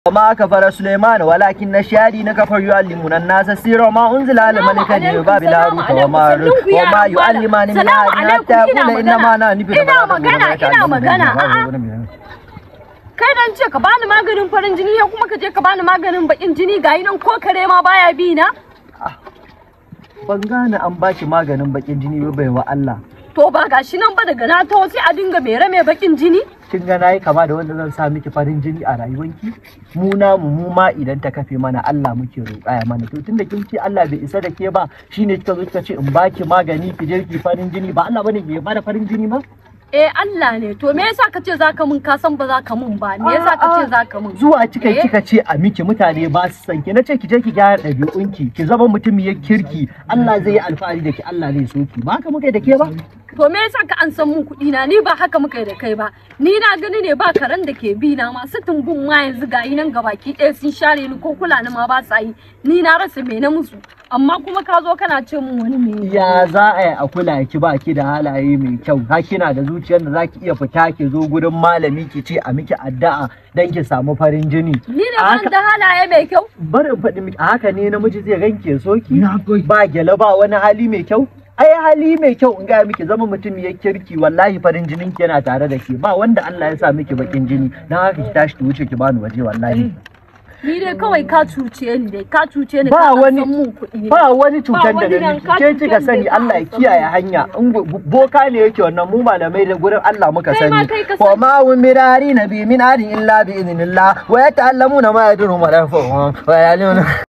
وما كفر سليمان ولكن الشياطين كفروا يعلمون الناس السر وما انزل على الملكين ببابل هاروت وماروت وما يعلمان من احد حتى يقول انما انا نبي ina magana ina magana a'a kai dan ce ka bani maganin farin jini ya kuma ka je ka bani maganin bakin jini ga nan ko kare ma baya bi na ban gane an baki maganin bakin jini ba bai wa Allah to ba gashi nan ba daga na taho sai a dinga mere mai bakin jini kin ga nayi kama da wanda zan sa miki farin jini a rayuwanki mu namu mu ma idan ta kafe mana Allah muke roƙa ya mana to tunda kin ce Allah bai isa da ke ba shine kika zo kika ce in baki magani ki je ki farin jini ba Allah bane ke bada farin jini ma eh Allah ne to me yasa ka ce zaka mun ka san ba zaka mun ba me yasa ka ce zaka mun zuwa kika Eh? kika ce a miki mutane ba su san ki nace ki je ki gyara ɗabi'unki ki zama mutumiyar kirki Allah zai yi alfahari da ki Allah zai so ki ba haka muka yi da ke ba to me yasa ka an san mun kuɗi na ni ba haka muka yi da kai ba ni na gani ne ba karen da ke bi na masu tumbun ma yanzu ga yi nan gabaki ɗaya sun share ni ko kula ni ma ba sa yi ni na rasa me na musu amma kuma ka zo kana ce mun wani me ya za a yi a kula ki ba ki da halaye mai kyau ha kina da zuciyar da za ki iya fita ki zo gurin malami ki ce a miki addu'a dan ki samu farin jini ni ne A ban haka- da halaye mai kyau barin faɗi miki a haka ne namiji zai ganke so ki ba gyale ba wani hali mai kyau ai hali mai kyau in gaya miki zama mutum ya kirki wallahi farin jinin ki yana tare da ke ba wanda Allah ya sa miki bakin jini dan haka ki tashi ki wuce ki bani waje wallahi ni dai kawai ka cuce ni dai ka cuce ni Ba ka an wani- san mun kuɗi ba wani cutar da wani na nan miki ka ke cutar kika da sani ba Allah ya a san kiyaye mu. hanya in bu- boka ne yake wannan mu malamai da gurin Allah muka Kai ma sani kai ka wa sani. ma hum mirari nabi min adin illa bi idnillah wa yata'allamuna ma yadurhum wa la yanfa'uhum wa ya'lamuna